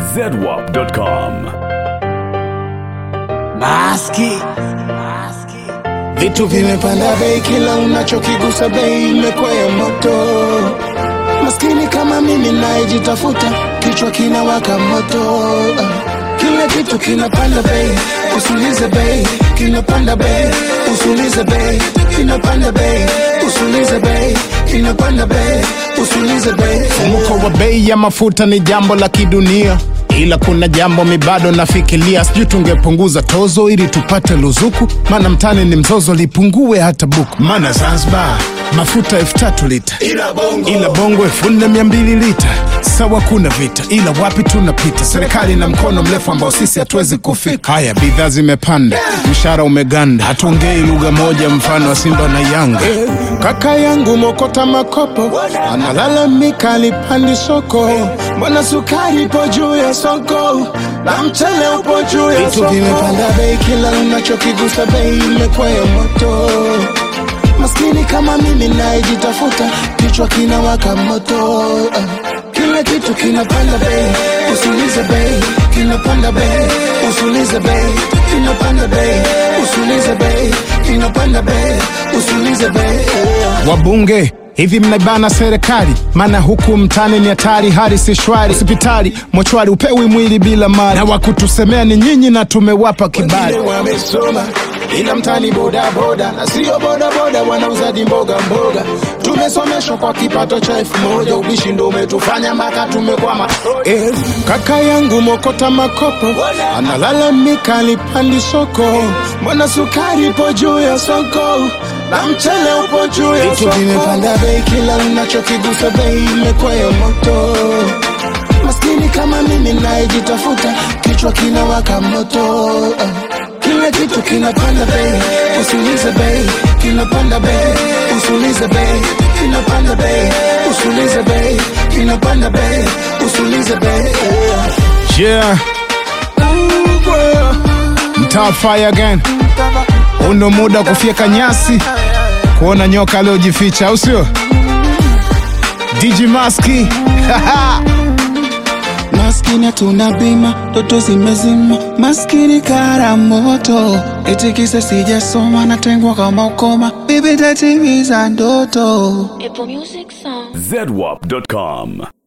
zedwap.com. Maski. Vitu vimepanda bei, kila unachokigusa bei imekwea moto. Maskini kama mimi nayejitafuta, kichwa kinawaka moto. Kila kitu kinapanda bei, usulize bei, kinapanda bei, usulize bei, kinapanda bei, usulize bei, kinapanda bei, usulize bei. Mfumuko wa bei ya mafuta ni jambo la kidunia, ila kuna jambo mi bado nafikiria, sijui tungepunguza tozo ili tupate luzuku, maana mtani ni mzozo, lipungue hata buku. Maana Zanzibar mafuta elfu tatu lita, Ila bongo. ila bongo elfu nne mia mbili lita. Sawa, kuna vita, ila wapi tunapita? Serikali na mkono mrefu ambao sisi hatuwezi kufika. Haya, bidhaa zimepanda, mshahara umeganda, hatuongei lugha moja, mfano wa Simba na Yanga. Kaka yangu mokota makopo analalamika alipandi soko, Mbona sukari ipo juu ya soko na mchele upo juu ya Vitu soko? vimepanda bei, kila unachokigusa bei imekwea moto. Maskini kama mimi nayejitafuta, kichwa kinawaka moto. Kila kitu kinapanda bei, usulize bei, kinapanda bei, usulize bei, kinapanda bei, usulize bei, kinapanda bei, usulize bei. Wabunge hivi mnaibana serikali, maana huku mtani ni hatari, hali si shwari. Hospitali mochwari upewi mwili bila mali, na wakutusemea ni nyinyi na tumewapa kibali. Wengine wamesoma ila mtani boda boda na sio boda boda, wanauzaji mboga mboga. Tumesomeshwa kwa kipato cha elfu moja, ubishi ndo umetufanya maka tumekwama. Eh, kaka yangu mokota makopo analalamika alipandi soko, Mbona sukari ipo juu ya soko na mchele upo juu ya Vitu soko? vimepanda bei, kila unachokigusa bei imekwea moto. Maskini kama mimi nayejitafuta, kichwa kinawaka moto. Kila kitu kinapanda bei, usulize bei, kinapanda bei, usulize bei, kinapanda bei, usulize bei, kinapanda bei, usulize bei. yeah. Mtaa fire again, uno muda wa kufyeka nyasi, kuona nyoka aliojificha, au sio? DJ Maski Maskini hatuna bima, ndoto zimezima, maskini kara moto, eti kisa sijasoma, natengwa kama ukoma, bibi tatimiza ndoto. Apple Music Song. zedwap.com.